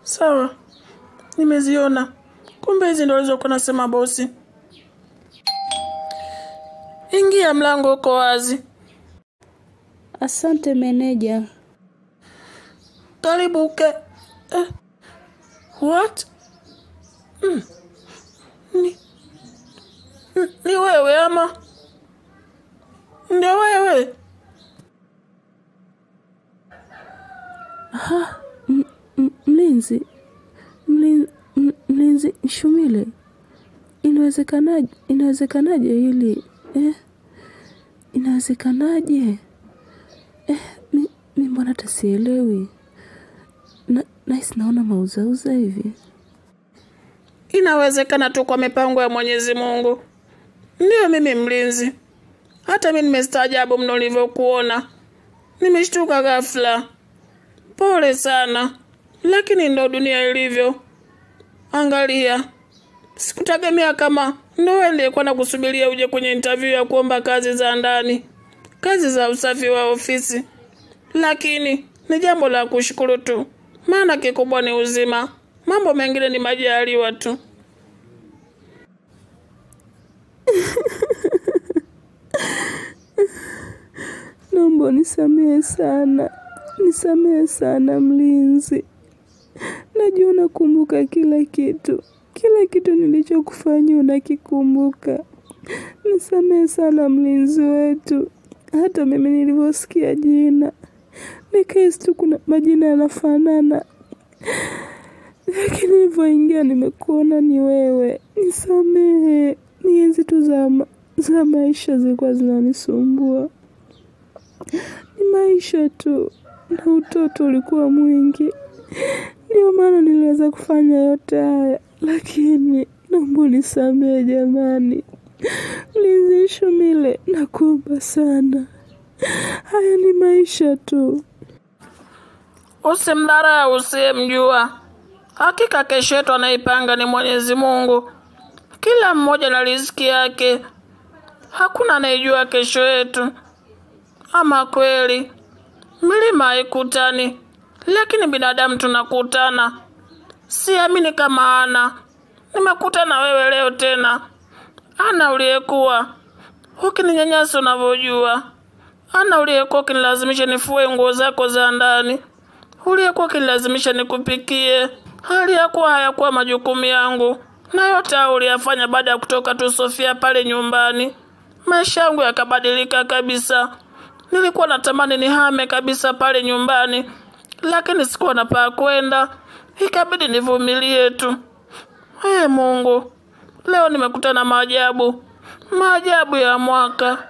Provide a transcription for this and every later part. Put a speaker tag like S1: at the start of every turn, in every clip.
S1: Sawa, nimeziona. Kumbe hizi ndo alizokuwa nasema bosi. Ingia, mlango uko wazi.
S2: Asante meneja.
S1: Karibu uke. Eh. What? Mm. Ni, N- ni wewe ama ndio wewe?
S2: M- m- Mlinzi, Mlin- m- mlinzi Shumile, inawezekanaje? Inawezekanaje hili eh? Inawezekanaje eh? Mi, mi mbona hata sielewi na, nahisi naona mauzauza hivi.
S1: Inawezekana tu kwa mipango ya Mwenyezi Mungu. Ndiyo mimi mlinzi. Hata mimi nimestaajabu mno nilivyokuona. Nimeshtuka ghafla. Pole sana, lakini ndo dunia ilivyo. Angalia, sikutegemea kama ndo wewe niliyekuwa nakusubiria uje kwenye interview ya kuomba kazi za ndani, kazi za usafi wa ofisi. Lakini ni jambo la kushukuru tu, maana kikubwa ni uzima. Mambo mengine ni majaliwa tu.
S2: Naomba unisamehe sana, nisamehe sana mlinzi. Najua unakumbuka kila kitu, kila kitu nilichokufanyia unakikumbuka. Nisamehe sana mlinzi wetu. Hata mimi nilivyosikia jina nikahisi tu kuna majina yanafanana, lakini nilivyoingia nimekuona ni wewe. Nisamehe, ni enzi tu za, ma- za maisha zilikuwa zinanisumbua ni maisha tu na utoto ulikuwa mwingi, ndio maana niliweza kufanya yote haya, lakini naomba unisamehe jamani. Mlinzi Shumile, nakuomba sana, haya ni maisha tu.
S1: Usimdharau usiyemjua. Hakika kesho yetu anaipanga ni Mwenyezi Mungu. Kila mmoja na riziki yake, hakuna anayejua kesho yetu. Ama kweli, milima haikutani, lakini binadamu tunakutana. Siamini kama Ana, nimekutana wewe leo tena. Ana uliyekuwa ukininyanyasa unavyojua, Ana uliyekuwa ukinilazimisha nifue nguo zako za ndani, uliyekuwa ukinilazimisha nikupikie, hali ya kuwa hayakuwa majukumu yangu, na yote hayo uliyafanya baada ya kutoka tu Sofia pale nyumbani. Maisha yangu yakabadilika kabisa. Nilikuwa natamani nihame kabisa pale nyumbani, lakini sikuwa na pa kwenda, ikabidi nivumilie tu. Ee Mungu, leo nimekutana na maajabu, maajabu ya mwaka.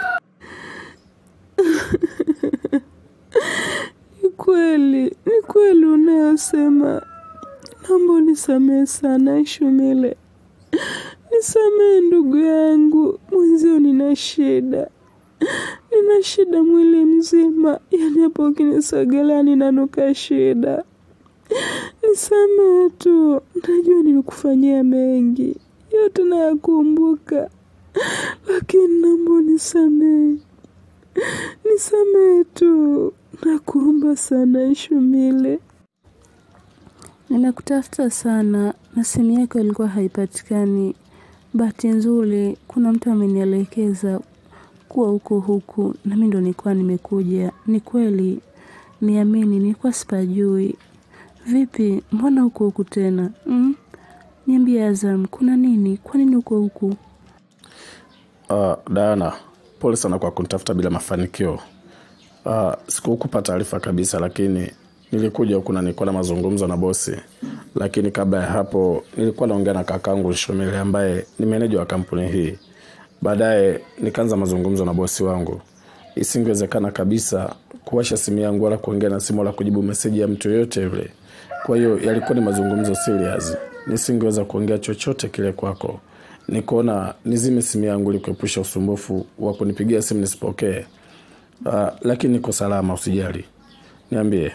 S2: Ni kweli, ni kweli unayosema. Naomba unisamehe sana Shumile, nisamehe ndugu yangu, mwenzio nina shida, nina shida mwili mzima, yani hapo ukinisogelea ninanuka shida. Nisamehe tu, najua nilikufanyia mengi, yote nayakumbuka, lakini naomba unisamehe, nisamehe tu, nakuomba sana Shumile. Nimekutafuta sana na simu yako ilikuwa haipatikani. Bahati nzuri kuna mtu amenielekeza kuwa huko huku, na mimi ndo nilikuwa nimekuja. Ni kweli, niamini, nilikuwa sipajui. Vipi, mbona huko huku tena mm? Niambie Azam, kuna nini? Kwa nini huko huku?
S3: Uh, Diana, pole sana kwa kunitafuta bila mafanikio. Uh, sikukupa taarifa kabisa, lakini nilikuja huku na nilikuwa na mazungumzo na bosi, lakini kabla ya hapo nilikuwa naongea na kakangu Shomile ambaye ni meneja wa kampuni hii. Baadaye nikaanza mazungumzo na bosi wangu. Isingewezekana kabisa kuwasha simu yangu wala kuongea na simu wala kujibu meseji ya mtu yoyote yule. Kwa hiyo yalikuwa ni mazungumzo serious, nisingeweza kuongea chochote kile kwako. Nikaona nizime simu yangu ili kuepusha usumbufu wa kunipigia simu nisipokee. Uh, lakini niko salama, usijali. Niambie.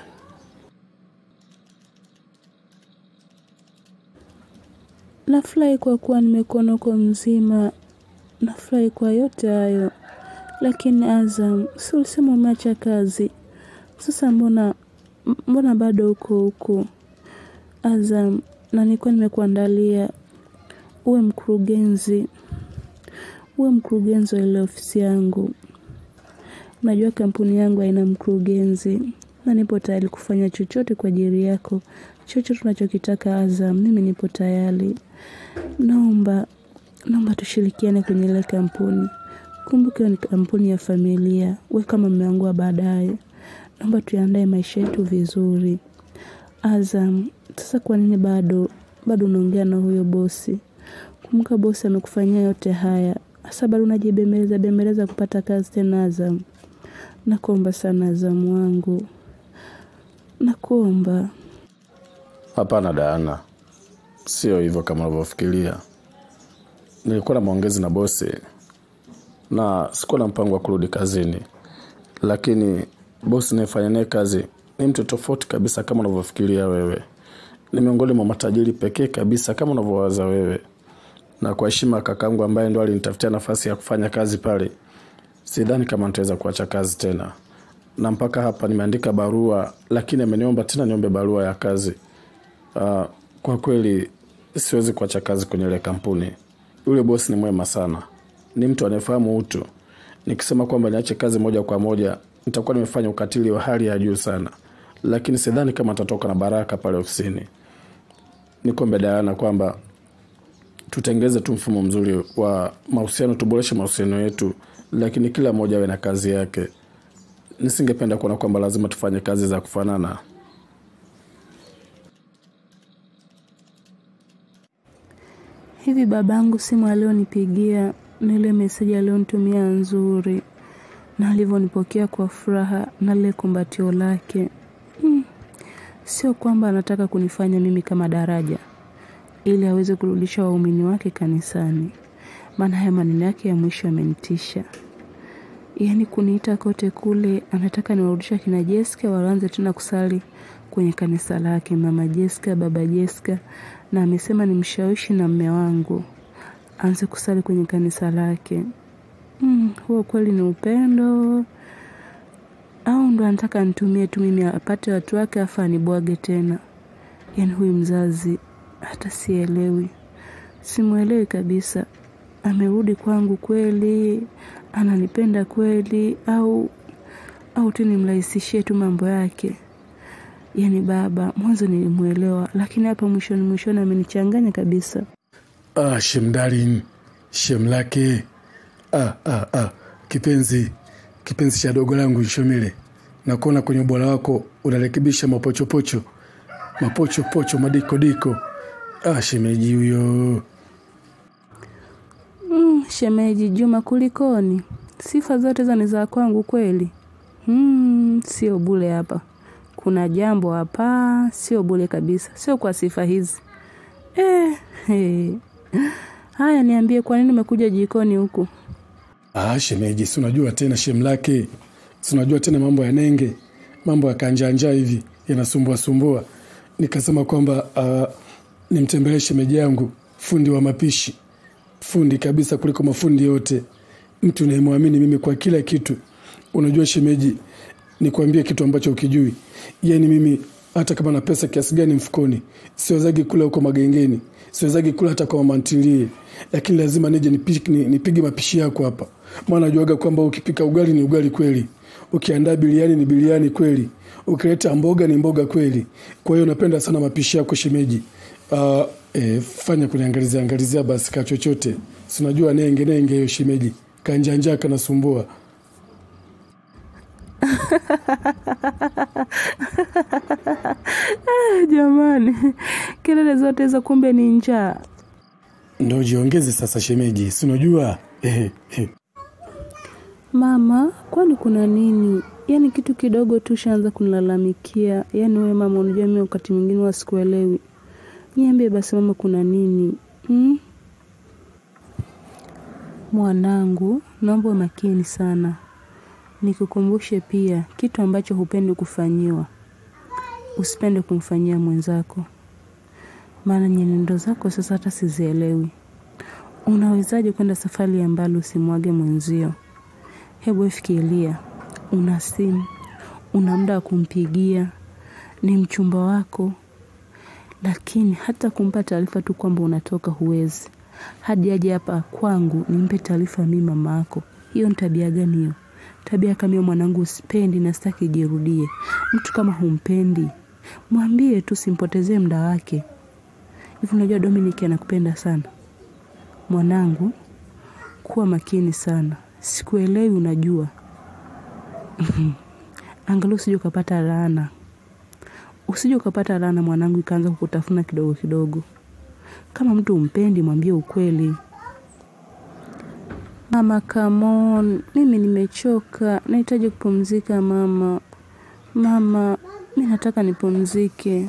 S2: Nafurahi kwa kuwa nimekuona uko mzima, nafurahi kwa yote hayo. Lakini Azam, si ulisema umeacha kazi? Sasa mbona mbona bado uko huko? Azam, na nilikuwa nimekuandalia uwe mkurugenzi, uwe mkurugenzi wa ile ofisi yangu. Najua kampuni yangu haina mkurugenzi, na nipo tayari kufanya chochote kwa ajili yako, chochote tunachokitaka Azam, mimi nipo tayari. Naomba, naomba tushirikiane kwenye ile kampuni. Kumbuka hiyo ni kampuni ya familia, we kama mume wangu wa baadaye. Naomba tuyaandae maisha yetu vizuri. Azam, sasa kwa nini bado bado unaongea na huyo bosi? Kumbuka bosi amekufanyia yote haya. Sasa bado unajibembeleza bembeleza kupata kazi tena Azam. Nakuomba sana Azam wangu. Nakuomba.
S3: Hapana Diana, sio hivyo kama unavyofikiria. Nilikuwa na maongezi na bosi na sikuwa na mpango wa kurudi kazini, lakini bosi nayefanya naye kazi ni mtu tofauti kabisa kama unavyofikiria wewe. Ni miongoni mwa matajiri pekee kabisa kama unavyowaza wewe, na kwa heshima ya kakangu ambaye ndo alinitafutia nafasi ya kufanya kazi pale, sidhani kama nitaweza kuacha kazi tena, na mpaka hapa nimeandika barua, lakini ameniomba tena niombe barua ya kazi. Uh, kwa kweli siwezi kuacha kazi kwenye ile kampuni. Yule bosi ni mwema sana, ni mtu anayefahamu utu. Nikisema kwamba niache kazi moja kwa moja, nitakuwa nimefanya ukatili wa hali ya juu sana, lakini sidhani kama atatoka na baraka pale ofisini. Nikombe Diana kwamba tutengeze tu mfumo mzuri wa mahusiano, tuboreshe mahusiano yetu, lakini kila mmoja awe na kazi yake. Nisingependa kuona kwamba lazima tufanye kazi za kufanana.
S2: Hivi babangu simu alionipigia na ile meseji alionitumia nzuri na alivyonipokea kwa furaha na lile kumbatio lake. Hmm. Sio kwamba anataka kunifanya mimi kama daraja ili aweze kurudisha waumini wake kanisani. Maana haya maneno yake ya mwisho yamenitisha. Yaani kuniita kote kule anataka niwarudisha kina Jessica waanze tena kusali kwenye kanisa lake mama Jessica, baba Jessica na amesema nimshawishi na mme wangu aanze kusali kwenye kanisa lake. Mm, huo kweli ni upendo au ndo anataka nitumie tu mimi apate watu wake afa anibwage tena? Yaani huyu mzazi hata sielewi, simwelewi kabisa. Amerudi kwangu kweli? Ananipenda kweli? Au au tu nimrahisishie tu mambo yake? Yaani baba mwanzo nilimwelewa, lakini hapa mwishoni mwishoni amenichanganya kabisa.
S4: Ah, shemdarin shem lake ah, ah, ah. Kipenzi kipenzi cha dogo langu Nshomile, nakuona kwenye ubora wako unarekebisha mapochopocho mapochopocho madikodiko. Ah, shemeji huyo
S2: Mm, shemeji Juma, kulikoni? Sifa zote za ni za kwangu kweli? Mm, sio bule hapa, kuna jambo hapa, sio bule kabisa, sio kwa sifa hizi eh, hey. Haya, niambie, kwa nini umekuja jikoni huku?
S4: Ah, shemeji, si unajua tena shem lake, si unajua tena mambo ya nenge, mambo ya kanjanja hivi yanasumbua sumbua. Nikasema kwamba uh, nimtembelee shemeji yangu, fundi wa mapishi, fundi kabisa kuliko mafundi yote, mtu nayemwamini mimi kwa kila kitu. Unajua shemeji, nikwambie kitu ambacho ukijui, yaani mimi hata kama na pesa kiasi gani mfukoni, siwezagi kula huko magengeni, siwezagi kula hata kwa mama ntilie, lakini lazima nije nipige, nipige mapishi yako hapa, maana najuaga kwamba ukipika ugali ni ugali kweli, ukiandaa biliani ni biliani kweli, ukileta mboga ni mboga kweli. Kwa hiyo napenda sana mapishi yako shemeji. Uh, eh, fanya kuniangalizia angalizia basi ka chochote, sinajua nenge nenge hiyo shemeji, kanjanja kanasumbua.
S2: Jamani, kelele zote hizo kumbe ni njaa.
S4: Ndo jiongeze sasa shemeji, sinajua eh, eh.
S2: Mama, kwani kuna nini? Yaani kitu kidogo tu shaanza kunilalamikia. Yaani wewe mama, unajua mimi wakati mwingine huwa sikuelewi. Niambie basi mama, kuna nini hmm? Mwanangu, naomba uwe makini sana, nikukumbushe pia kitu ambacho hupendi kufanyiwa, usipende kumfanyia mwenzako, maana nyenendo zako sasa hata sizielewi. Unawezaje kwenda safari ya mbali usimwage mwenzio? Hebu fikiria, una simu, una muda wa kumpigia, ni mchumba wako, lakini hata kumpa taarifa tu kwamba unatoka huwezi. Hadi aje hapa kwangu nimpe taarifa mimi mama yako. Hiyo ni tabia gani hiyo? Tabia kama hiyo mwanangu usipendi na sitaki ijirudie. Mtu kama humpendi, mwambie tu simpotezee muda wake. Hivi unajua Dominic anakupenda sana. Mwanangu, kuwa makini sana. Sikuelewi unajua. Angalau usije ukapata laana. Usije ukapata laana mwanangu ikaanza kukutafuna kidogo kidogo. Kama mtu umpendi mwambie ukweli. Mama, come on. Mimi nimechoka. Nahitaji kupumzika mama. Mama, mi nataka nipumzike.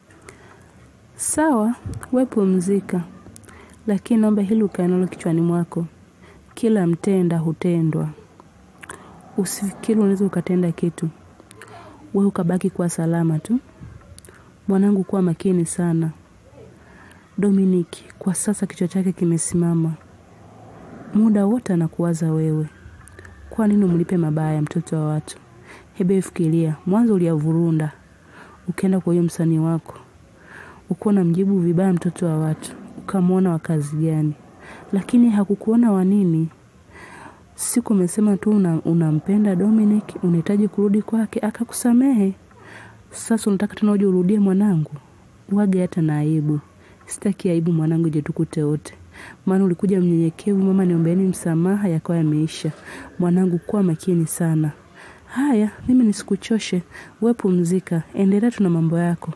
S2: Sawa, we pumzika. Lakini naomba hili ukae nalo kichwani mwako. Kila mtenda hutendwa. Usifikiri unaweza ukatenda kitu. We ukabaki kuwa salama tu. Mwanangu kuwa makini sana. Dominic kwa sasa kichwa chake kimesimama. Muda wote anakuwaza wewe. Kwa nini umlipe mabaya mtoto wa watu? Hebe fikiria, mwanzo uliyavurunda. Ukaenda kwa huyo msanii wako. Ukuwa unamjibu vibaya mtoto wa watu. Ukamwona wa kazi gani? Lakini hakukuona wa nini? Siku umesema tu una, unampenda Dominic, unahitaji kurudi kwake, akakusamehe. Sasa unataka tena uje urudie mwanangu? Wage hata na aibu. Sitaki aibu mwanangu ije tukute wote. Maana ulikuja mnyenyekevu, mama niombeeni msamaha, yakawa yameisha. Mwanangu kuwa makini sana. Haya, mimi nisikuchoshe. We pumzika, endelea tu na mambo yako.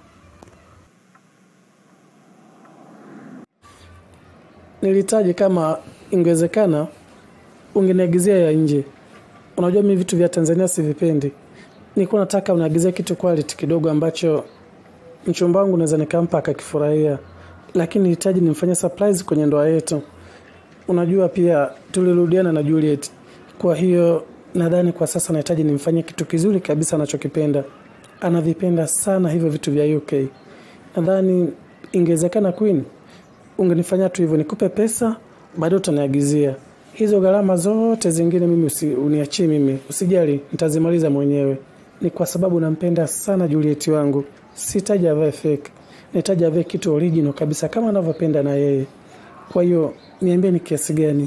S4: Nilihitaji kama ingewezekana ungeniagizia ya nje. Unajua mimi vitu vya Tanzania sivipendi. Nilikuwa nataka uniagizie kitu quality kidogo ambacho mchumba wangu naweza nikampa akakifurahia, lakini nilihitaji nimfanye surprise kwenye ndoa yetu. Unajua pia tulirudiana na Juliet, kwa hiyo nadhani kwa sasa nahitaji nimfanyie kitu kizuri kabisa anachokipenda. Anavipenda sana hivyo vitu vya UK. Nadhani ingewezekana Queen, ungenifanyia tu hivyo, nikupe pesa, baadaye utaniagizia hizo gharama zote zingine. Mimi usi, uniachie mimi, usijali, nitazimaliza mwenyewe. Ni kwa sababu nampenda sana Juliet wangu, sihitaji avae fake, nahitaji avae kitu original kabisa kama anavyopenda na yeye. Kwa hiyo niambie ni kiasi gani?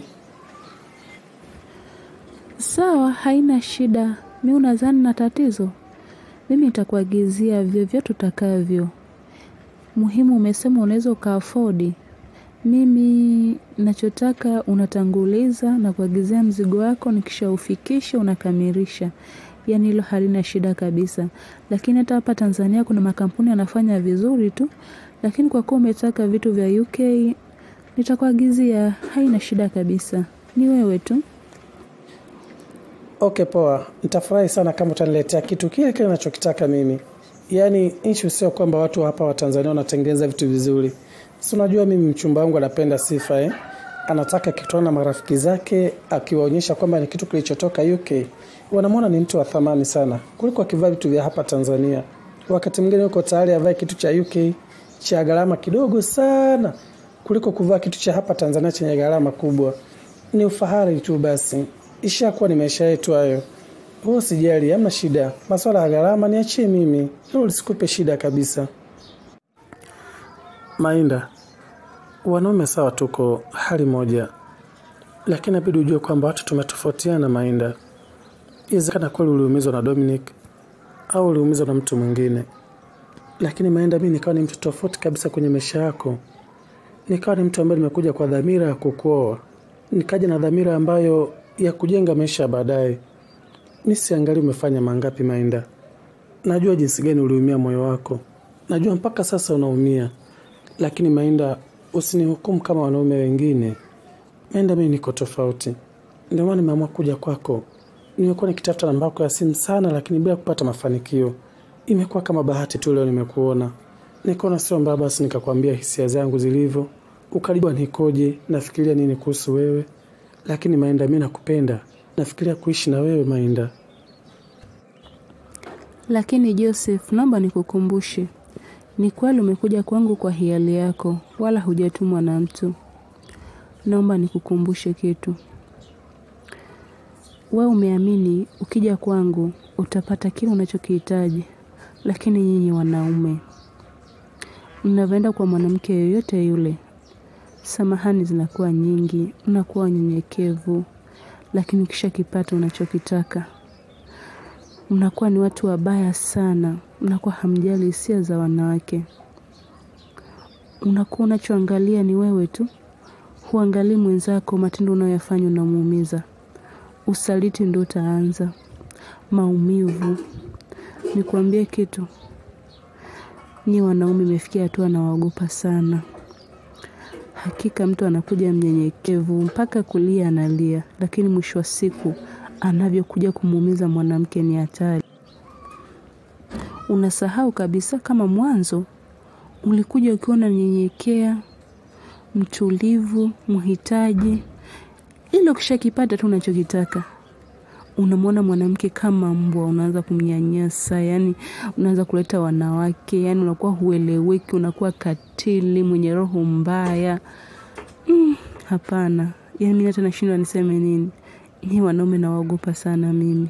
S2: Sawa, haina shida. Mi unadhani na tatizo? Mimi nitakuagizia vyovyote utakavyo. Muhimu umesema unaweza ukaafodi. Mimi nachotaka unatanguliza na kuagizia mzigo wako, nikishaufikisha unakamilisha. Yaani hilo halina shida kabisa. Lakini hata hapa Tanzania kuna makampuni yanafanya vizuri tu, lakini kwa kuwa umetaka vitu vya UK nitakuagizia, haina shida kabisa. Ni wewe tu.
S4: Okay, poa. Nitafurahi sana kama utaniletea kitu kile kile ninachokitaka mimi. Yaani issue sio kwamba watu hapa wa Tanzania wanatengeneza vitu vizuri. Si unajua mimi mchumba wangu anapenda sifa eh? Anataka kitwana na marafiki zake akiwaonyesha kwamba ni kitu kilichotoka UK. Wanamwona ni mtu wa thamani sana kuliko akivaa vitu vya hapa Tanzania. Wakati mwingine yuko tayari avae kitu cha UK cha gharama kidogo sana kuliko kuvaa kitu cha hapa Tanzania chenye gharama kubwa. Ni ufahari tu basi. Ishakuwa ni maisha yetu hayo. Wewe usijali, hamna shida. Masuala ya gharama niachie mimi. Hilo lisikupe shida kabisa. Mainda, wanaume sawa, tuko hali moja, lakini inabidi ujue kwamba watu tumetofautiana. Mainda, inawezekana kweli uliumizwa na Dominic au uliumizwa na mtu mwingine, lakini Mainda, mimi nikawa ni mtu tofauti kabisa kwenye maisha yako. Nikawa ni mtu ambaye nimekuja kwa dhamira ya kukuoa, nikaja na dhamira ambayo ya kujenga maisha ya baadaye. Mi siangali umefanya mangapi, Mainda. Najua jinsi gani uliumia moyo wako, najua mpaka sasa unaumia, lakini Mainda, usinihukumu kama wanaume wengine. Mainda, mimi niko tofauti, ndio maana nimeamua kuja kwako. Nimekuwa nikitafuta namba yako ya simu sana, lakini bila kupata mafanikio. Imekuwa kama bahati tu, leo nimekuona, nikaona sio mbaya, basi nikakwambia hisia zangu zilivyo, ukajua nikoje, nafikiria nini kuhusu wewe. Lakini Mainda, mi nakupenda, nafikiria kuishi na wewe Mainda.
S2: Lakini Joseph, naomba nikukumbushe, ni kweli umekuja kwangu kwa hiari yako, wala hujatumwa na mtu. Naomba nikukumbushe kitu. We umeamini ukija kwangu utapata kile unachokihitaji, lakini nyinyi wanaume mnavyoenda kwa mwanamke yoyote yule, samahani zinakuwa nyingi, unakuwa unyenyekevu, lakini ukishakipata unachokitaka mnakuwa ni watu wabaya sana, mnakuwa hamjali hisia za wanawake. Unakuwa unachoangalia ni wewe tu, huangalii mwenzako, matendo unayoyafanya unamuumiza. Usaliti ndio utaanza, maumivu. Nikwambie kitu, nyi wanaume imefikia hatua nawaogopa sana. Hakika mtu anakuja mnyenyekevu mpaka kulia analia, lakini mwisho wa siku anavyokuja kumuumiza mwanamke ni hatari. Unasahau kabisa kama mwanzo ulikuja ukiwa unanyenyekea, mtulivu, mhitaji, ila ukishakipata tu unachokitaka unamwona mwanamke kama mbwa, unaanza kumnyanyasa, yani unaanza kuleta wanawake, yani unakuwa hueleweki, unakuwa katili, mwenye roho mbaya. Mm, hapana, yani mimi hata nashindwa niseme nini. Ni wanaume nawaogopa sana mimi.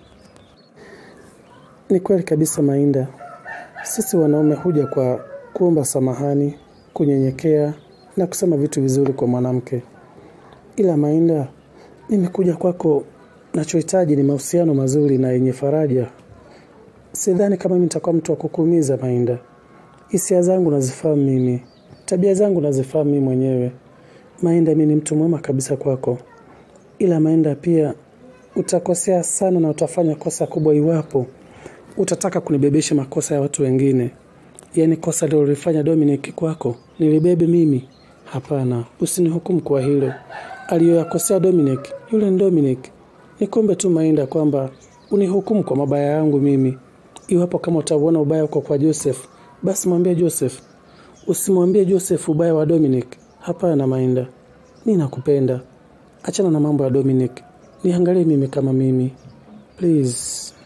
S3: Ni kweli kabisa Mainda, sisi wanaume huja kwa kuomba samahani, kunyenyekea na kusema vitu vizuri kwa mwanamke. Ila Mainda, mimi kuja kwako, nachohitaji ni mahusiano mazuri na yenye faraja. Sidhani kama mimi nitakuwa mtu wa kukuumiza Mainda. Hisia zangu nazifahamu mimi, tabia zangu nazifahamu mimi mwenyewe. Mainda, mimi ni mtu mwema kabisa kwako, ila Mainda pia utakosea sana na utafanya kosa kubwa iwapo utataka kunibebesha makosa ya watu wengine. Yaani kosa lilolifanya Dominic kwako nilibebe mimi? Hapana, usinihukumu kwa hilo. Aliyoyakosea Dominic, yule ni Dominic. Nikombe tu Mainda kwamba unihukumu kwa mabaya yangu mimi. Iwapo kama utauona ubaya uko kwa Joseph, basi mwambie Joseph. Usimwambie Joseph ubaya wa Dominic. Hapana Mainda, mi nakupenda. Achana na mambo ya Dominic, niangalie mimi kama mimi please.